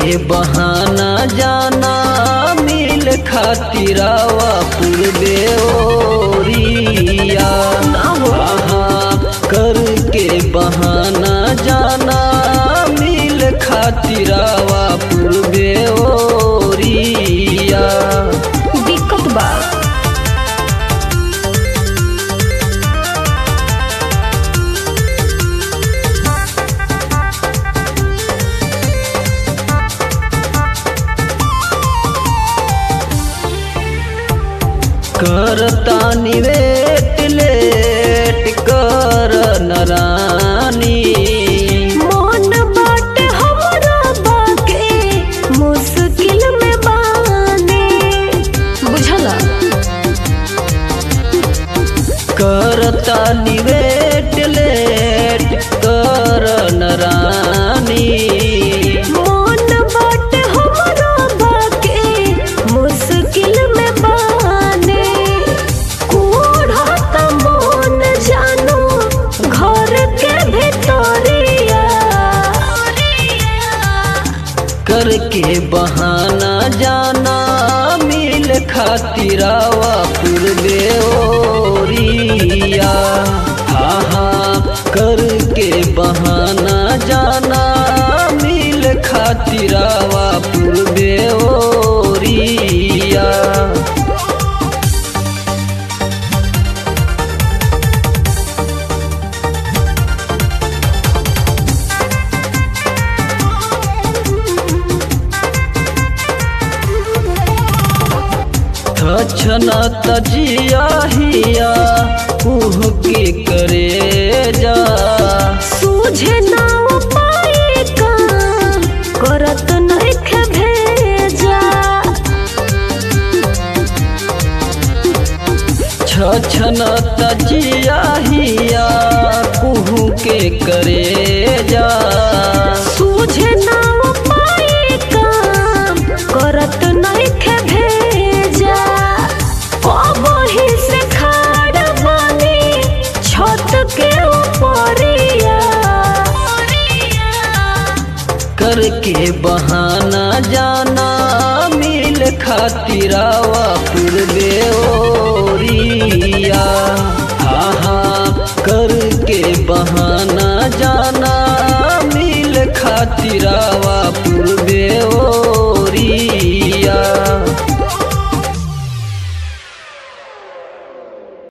बहाना जाना मिल खातिरावा पूर्वे ओरिया हाँ करके बहाना जाना मिल खातिरावा पूर्वे ओरिया दिक्कत बा करता निवेट लेट कर नरानी मन बाटे हमरा बाके मुश्किल में बाने बुझला करता निवेट लेट कर नरानी मन बाटे हमरा बाके मुश्किल में बाने कोढ़ा त मन जानो घर के भीतरिया करके बहाना जाना मिल खातिरावा पूर्वे ओरिया हाँ हाँ करके बहाना जाना मिल खातिरावा पूर्वे ओरिया छना तजिया हिया कुह के करे जा सूझे ना उपाय का करत नइखे भेजा छना तजिया हिया कुह के करे जा सूझे ना उपाय का करत नइखे भेजा कबही से खाड़ बानी छत के ऊपरिया करके बहाना जाना मिल खातिरावा पूर्वे ओरिया हाँ हाँ करके बहाना जाना मिल खातिरावा पूर्वे